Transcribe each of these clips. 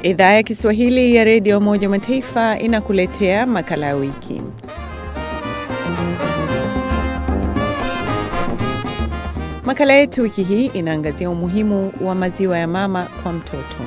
Idhaa ya Kiswahili ya redio Umoja wa Mataifa inakuletea makala ya wiki. Makala yetu wiki hii inaangazia umuhimu wa maziwa ya mama kwa mtoto.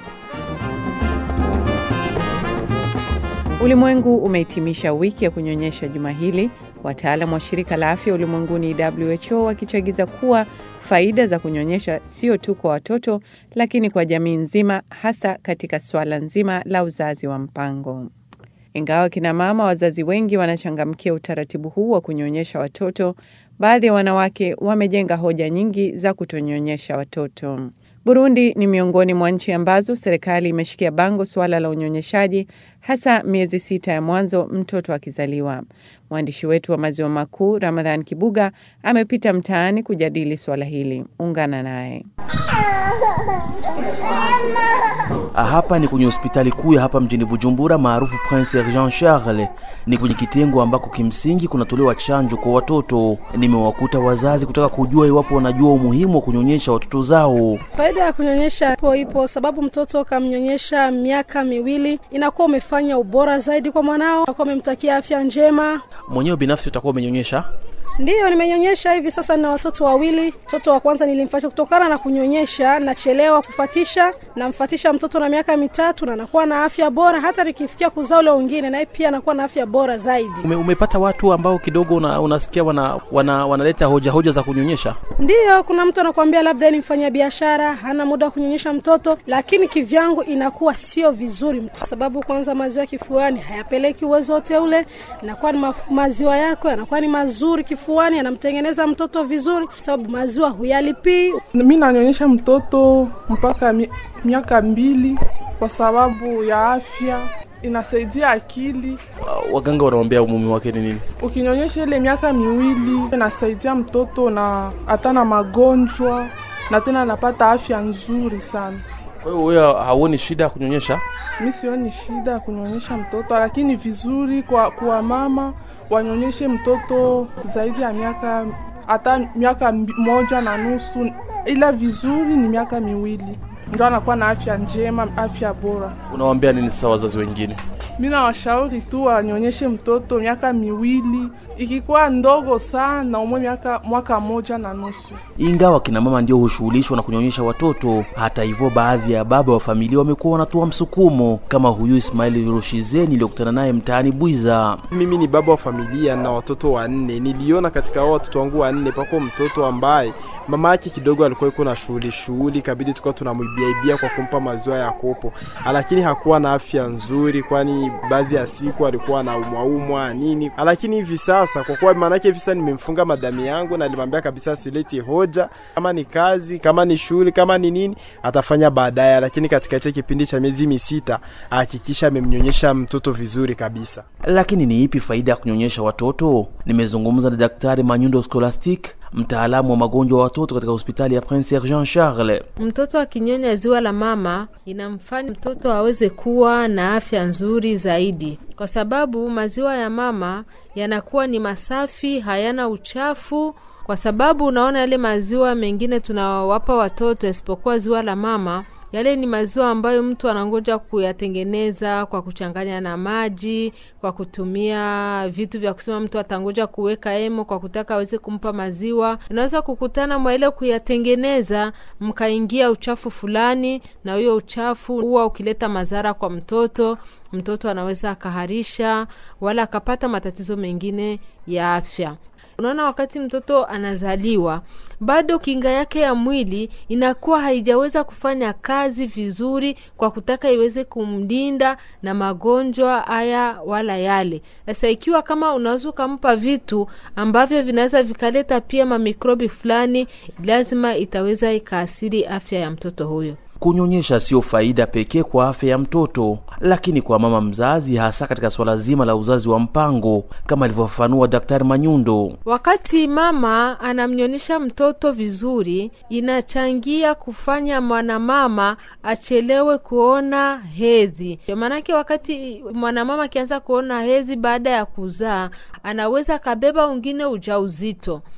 Ulimwengu umehitimisha wiki ya kunyonyesha juma hili, wataalam wa shirika la afya ulimwenguni WHO wakichagiza kuwa faida za kunyonyesha sio tu kwa watoto, lakini kwa jamii nzima, hasa katika suala nzima la uzazi wa mpango. Ingawa kina mama wazazi wengi wanachangamkia utaratibu huu wa kunyonyesha watoto, baadhi ya wanawake wamejenga hoja nyingi za kutonyonyesha watoto. Burundi ni miongoni mwa nchi ambazo serikali imeshikia bango suala la unyonyeshaji, hasa miezi sita ya mwanzo mtoto akizaliwa. Mwandishi wetu wa maziwa makuu Ramadhan Kibuga amepita mtaani kujadili suala hili. Ungana naye. Hapa ni kwenye hospitali kuu ya hapa mjini Bujumbura maarufu Prince Jean Charles. Ni kwenye kitengo ambako kimsingi kunatolewa chanjo kwa watoto. Nimewakuta wazazi kutaka kujua iwapo wanajua umuhimu wa kunyonyesha watoto zao. Faida ya kunyonyesha ipo ipo, sababu mtoto kamnyonyesha miaka miwili inakuwa umefanya ubora zaidi kwa mwanao, unakuwa umemtakia afya njema. Mwenyewe binafsi utakuwa umenyonyesha? Ndiyo, nimenyonyesha hivi sasa, nina watoto wawili. Mtoto wa kwanza nilimfatisha kutokana na kunyonyesha, nachelewa kufatisha, namfatisha mtoto na miaka mitatu na anakuwa na afya bora. Hata nikifikia kuzaa ule wengine, naye pia anakuwa na afya bora zaidi. Ume, umepata watu ambao kidogo una, unasikia wana, wana, wanaleta hoja hoja za kunyonyesha? Ndiyo, kuna mtu anakuambia labda ni mfanya biashara, hana muda wa kunyonyesha mtoto, lakini kivyangu inakuwa sio vizuri, kwa sababu kwanza maziwa kifuani hayapeleki uwezo wote ule, inakuwa ni ma, maziwa yako yanakuwa ni mazuri kifuani kifuani anamtengeneza mtoto vizuri, sababu maziwa huyalipii. Mi nanyonyesha mtoto mpaka mi, miaka mbili kwa sababu ya afya inasaidia akili. Uh, waganga wanawambia umuhimu wake ni nini? Ukinyonyesha ile miaka miwili inasaidia mtoto na hata na magonjwa na tena anapata afya nzuri sana. Kwa hiyo wewe hauoni shida ya kunyonyesha? Mi sioni shida ya kunyonyesha mtoto, lakini vizuri kwa, kwa mama wanyonyeshe mtoto zaidi ya miaka hata miaka moja na nusu, ila vizuri ni miaka miwili, ndio anakuwa na afya njema, afya bora. Unawaambia nini sasa wazazi wengine? Mi nawashauri tu wanyonyeshe mtoto miaka miwili, ikikuwa ndogo sana umwe miaka mwaka moja na nusu. Ingawa kina mama ndio hushughulishwa na kunyonyesha watoto, hata hivyo, baadhi ya baba wa familia wamekuwa wanatoa msukumo, kama huyu Ismaili Rushize niliyokutana naye mtaani Bwiza. Mimi ni baba wa familia na watoto wanne. Niliona katika hao watoto wangu wanne pako mtoto ambaye mama yake kidogo alikuwa yuko na shughuli shughuli, kabidi tukawa tunamwibiaibia kwa kumpa maziwa ya kopo, lakini hakuwa na afya nzuri, kwani baadhi ya siku alikuwa na umwaumwa nini. Lakini hivi sasa kwa kuwa maanake hivi sasa nimemfunga madami yangu na alimwambia kabisa sileti hoja, kama ni kazi, kama ni shughuli, kama ni nini atafanya baadaye, lakini katika hicho kipindi cha miezi misita hakikisha amemnyonyesha mtoto vizuri kabisa. Lakini ni ipi faida ya kunyonyesha watoto? Nimezungumza na Daktari Manyundo Scholastic mtaalamu wa magonjwa wa watoto katika hospitali ya Prince Jean Charles. Mtoto akinyonya ziwa la mama inamfanya mtoto aweze kuwa na afya nzuri zaidi, kwa sababu maziwa ya mama yanakuwa ni masafi, hayana uchafu kwa sababu unaona yale maziwa mengine tunawapa watoto isipokuwa ziwa la mama yale ni maziwa ambayo mtu anangoja kuyatengeneza kwa kuchanganya na maji, kwa kutumia vitu vya kusema mtu atangoja kuweka emo kwa kutaka aweze kumpa maziwa. Unaweza kukutana mwa ile kuyatengeneza, mkaingia uchafu fulani, na huyo uchafu huwa ukileta madhara kwa mtoto. Mtoto anaweza akaharisha wala akapata matatizo mengine ya afya. Unaona, wakati mtoto anazaliwa bado kinga yake ya mwili inakuwa haijaweza kufanya kazi vizuri kwa kutaka iweze kumlinda na magonjwa haya wala yale. Sasa ikiwa kama unaweza ukampa vitu ambavyo vinaweza vikaleta pia mamikrobi fulani, lazima itaweza ikaathiri afya ya mtoto huyo. Kunyonyesha sio faida pekee kwa afya ya mtoto, lakini kwa mama mzazi, hasa katika swala zima la uzazi wa mpango, kama alivyofafanua Daktari Manyundo. Wakati mama anamnyonyesha mtoto vizuri, inachangia kufanya mwanamama achelewe kuona hedhi. Maanake wakati mwanamama akianza kuona hedhi baada ya kuzaa, anaweza kabeba wengine ujauzito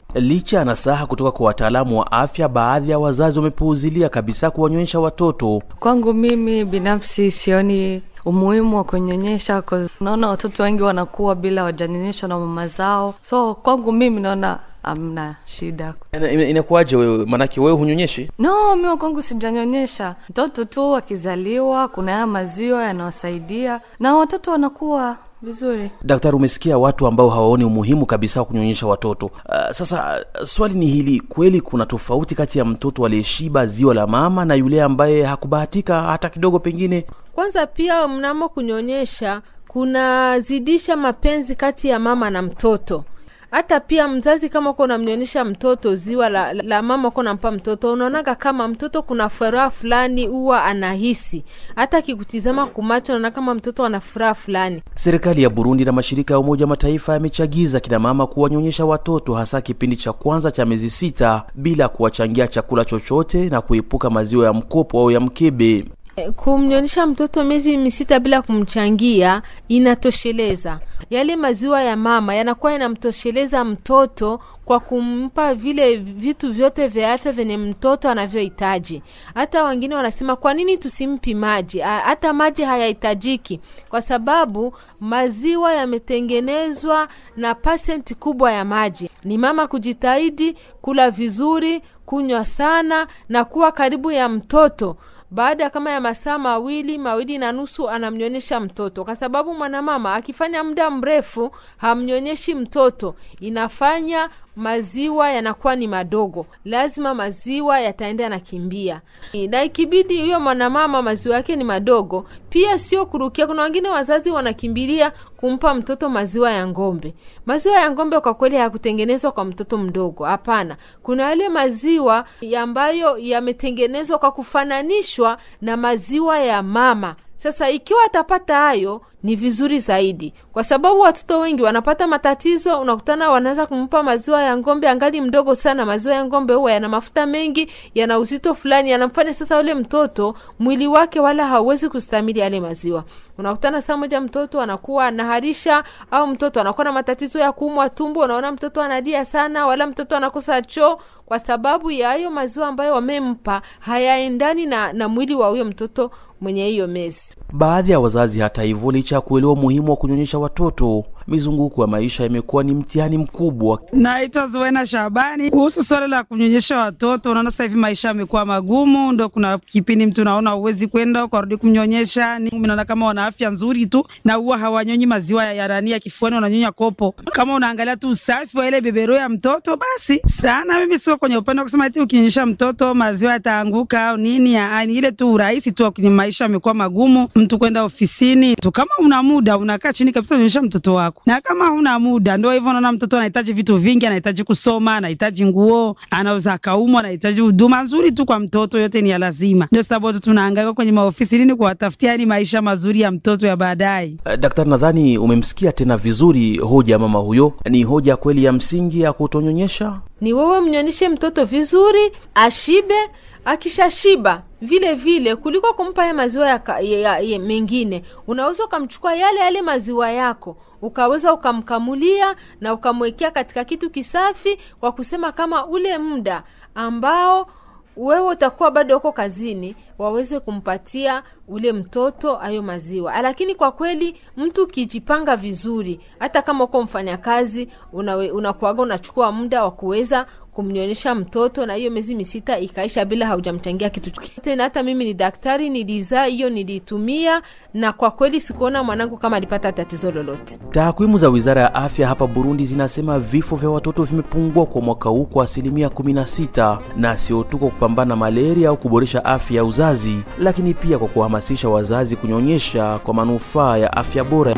Licha ya nasaha kutoka kwa wataalamu wa afya, baadhi ya wazazi wamepuuzilia kabisa kuwanyonyesha watoto. Kwangu mimi binafsi sioni umuhimu wa kunyonyesha. Naona watoto wengi wanakuwa bila wajanyonyeshwa na mama zao, so kwangu mimi naona amna shida. Inakuwaje wewe? Maanake wewe hunyonyeshi? No, mimi kwangu sijanyonyesha. Mtoto tu akizaliwa, kuna haya maziwa yanawasaidia na watoto wanakuwa vizuri. Daktari, umesikia watu ambao hawaoni umuhimu kabisa wa kunyonyesha watoto. Uh, sasa swali ni hili, kweli kuna tofauti kati ya mtoto aliyeshiba ziwa la mama na yule ambaye hakubahatika hata kidogo? Pengine kwanza, pia mnamo kunyonyesha kunazidisha mapenzi kati ya mama na mtoto hata pia mzazi kama uko unamnyonyesha mtoto ziwa la, la mama uko unampa mtoto, unaonaga kama mtoto kuna furaha fulani huwa anahisi, hata akikutizama kumacho unaona kama mtoto ana furaha fulani. Serikali ya Burundi na mashirika ya Umoja Mataifa yamechagiza kina mama kuwanyonyesha watoto, hasa kipindi cha kwanza cha miezi sita, bila kuwachangia chakula chochote na kuepuka maziwa ya mkopo au ya mkebe. Kumnyonyesha mtoto miezi misita bila kumchangia inatosheleza. Yale maziwa ya mama yanakuwa yanamtosheleza mtoto kwa kumpa vile vitu vyote vya afya vyenye mtoto anavyohitaji. Hata wengine wanasema kwa nini tusimpi maji? Hata maji hayahitajiki, kwa sababu maziwa yametengenezwa na pasenti kubwa ya maji. Ni mama kujitahidi kula vizuri, kunywa sana na kuwa karibu ya mtoto baada kama ya masaa mawili mawili na nusu anamnyonyesha mtoto, kwa sababu mwanamama akifanya muda mrefu hamnyonyeshi mtoto, inafanya maziwa yanakuwa ni madogo, lazima maziwa yataenda yanakimbia, na ikibidi huyo mwanamama maziwa yake ni madogo, pia sio kurukia. Kuna wengine wazazi wanakimbilia kumpa mtoto maziwa ya ng'ombe. Maziwa ya ng'ombe kwa kweli hayakutengenezwa kwa mtoto mdogo, hapana. Kuna yale maziwa ambayo yametengenezwa kwa kufananishwa na maziwa ya mama. Sasa ikiwa atapata hayo ni vizuri zaidi, kwa sababu watoto wengi wanapata matatizo. Unakutana wanaweza kumpa maziwa ya ng'ombe angali mdogo sana. Maziwa ya ng'ombe huwa yana mafuta mengi, yana uzito fulani, yanamfanya sasa yule mtoto mwili wake wala hauwezi kustamili yale maziwa. Unakutana saa moja mtoto anakuwa anaharisha, au mtoto anakuwa na matatizo ya kuumwa tumbo. Unaona mtoto analia sana, wala mtoto anakosa choo kwa sababu ya hayo maziwa ambayo wamempa hayaendani na, na mwili wa huyo mtoto mwenye hiyo mezi. Baadhi ya wazazi hata hivyo, licha ya kuelewa umuhimu wa kunyonyesha watoto, mizunguko ya maisha imekuwa ni mtihani mkubwa. Naitwa Zuena Shabani. Kuhusu swala la kunyonyesha watoto, unaona sasa hivi maisha yamekuwa magumu, ndo kuna kipindi mtu naona uwezi kwenda ukarudi kumnyonyesha. Naona kama wana afya nzuri tu na huwa hawanyonyi maziwa ya rani ya kifuani, wananyonya kopo. Kama unaangalia tu usafi wa ile bebero ya mtoto, basi sana. Mimi sio kwenye upande wa kusema eti ukinyonyesha mtoto maziwa yataanguka au nini, ni ile tu urahisi tu kwenye maisha yamekuwa magumu, mtu kwenda ofisini tu. Kama una muda unakaa chini kabisa unyonyesha mtoto wako, na kama huna muda, ndio hivyo. Unaona mtoto anahitaji vitu vingi, anahitaji kusoma, anahitaji nguo, anaweza akaumwa, anahitaji huduma nzuri tu kwa mtoto, yote ni ya lazima. Ndio sababu watu tunahangaika kwenye maofisi nini kuwatafutia ni maisha mazuri ya mtoto ya baadaye. Uh, daktari, nadhani umemsikia tena vizuri hoja ya mama huyo. Ni hoja kweli ya msingi ya kutonyonyesha. Ni wewe mnyonyeshe mtoto vizuri, ashibe akishashiba vile vile kuliko kumpa ya maziwa ya, ya, ya, ya mengine, unaweza ukamchukua yale yale maziwa yako ukaweza ukamkamulia na ukamwekea katika kitu kisafi, kwa kusema kama ule muda ambao wewe utakuwa bado uko kazini waweze kumpatia ule mtoto hayo maziwa. Lakini kwa kweli mtu ukijipanga vizuri, hata kama uko mfanyakazi, unakuaga unachukua muda wa kuweza kumnyonyesha mtoto na hiyo miezi misita ikaisha bila haujamchangia kitu tena. Hata mimi ni daktari, nilizaa hiyo, nilitumia na kwa kweli sikuona mwanangu kama alipata tatizo lolote. Takwimu za Wizara ya Afya hapa Burundi zinasema vifo vya watoto vimepungua kwa mwaka huu kwa asilimia 16, na sio tu kwa kupambana na malaria au kuboresha afya ya uzazi, lakini pia kwa kuhamasisha wazazi kunyonyesha kwa manufaa ya afya bora.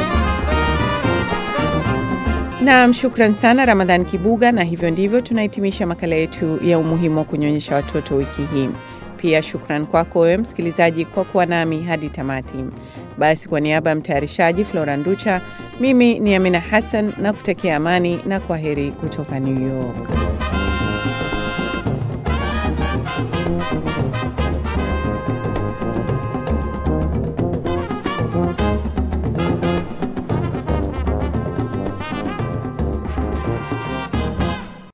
Naam, shukran sana Ramadhan Kibuga, na hivyo ndivyo tunahitimisha makala yetu ya umuhimu wa kunyonyesha watoto wiki hii. Pia shukran kwako wewe msikilizaji kwa kuwa nami hadi tamati. Basi, kwa niaba ya mtayarishaji Flora Nducha, mimi ni Amina Hassan na kutakia amani na kwa heri kutoka New York.